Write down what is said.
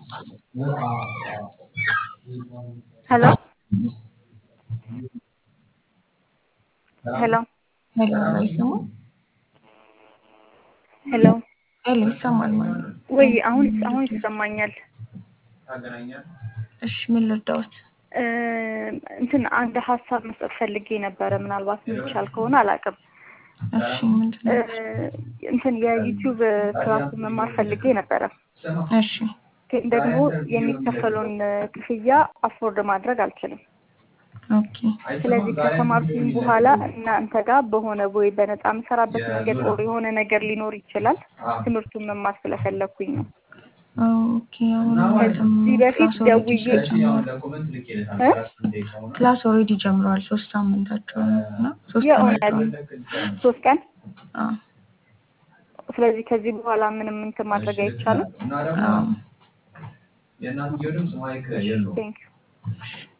ሄሎ ሄሎ ሄሎ አይሰማም? ሄሎ ሄሎ ይሰማል ማለት ነው። ወይ አሁን አሁን ይሰማኛል። እሺ ምን ልርዳዎት? እ እንትን አንድ ሀሳብ መስጠት ፈልጌ ነበረ። ምናልባት የሚቻል ከሆነ አላውቅም። እሺ ምንድን እ ነው? እንትን የዩቲዩብ ክላስ መማር ፈልጌ ነበረ። እሺ ግን ደግሞ የሚከፈለውን ክፍያ አፎርድ ማድረግ አልችልም። ኦኬ ስለዚህ ከተማርኩኝ በኋላ እናንተ ጋር በሆነ ወይ በነፃ የምሰራበት መንገድ ኦር የሆነ ነገር ሊኖር ይችላል። ትምህርቱን መማር ስለፈለግኩኝ ነው። ኦኬ አሁን ማለትም ከዚህ በፊት ክላስ ኦልሬዲ ደውዬ ጀምሯል። እ ክላስ ኦልሬዲ ጀምሯል። ሶስት ሳምንታቸው ነው እና ሶስት የእውነት ቀናቸው ነው። ሶስት ቀን። አዎ ስለዚህ ከዚህ በኋላ ምንም እንትን ማድረግ አይቻልም። አዎ ቴንክ ዩ